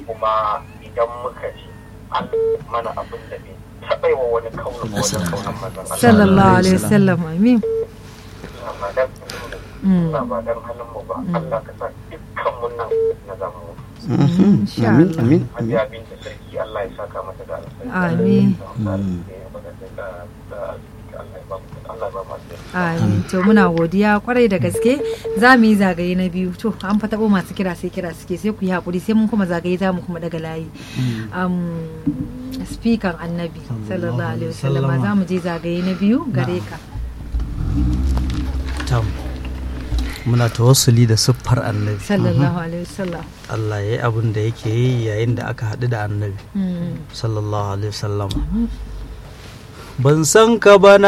kuma idan muka ji an mana abin da bai taɓa yi wa wani kaunin ko wajen kaunan manzon Allah sallallahu alaihi wasallam amin ba dan Mm. ba ba dan halin mu ba Allah ka sa dukkan mun nan na zamu Mhm. Insha amin Allah. amin amin Hajiya binta sarki Allah ya saka mata da alkhairi Amin. Allah ya ba mu Allah ba mu Amin. To muna godiya kwarai da gaske za mu yi zagaye na biyu to an fa taɓo masu kira sai kira suke sai ku yi haƙuri sai mun kuma zagaye za mu kuma daga layi. Um, Spikan annabi sallallahu alaihi wasallama za mu je zagaye na biyu gare ka. tam muna tawassuli da siffar annabi Sallallahu alaihi wasallam. Allah ya yi abin da yake yi yayin da aka haɗu da annabi Mm. sallallahu alaihi wasallam ban san ka ba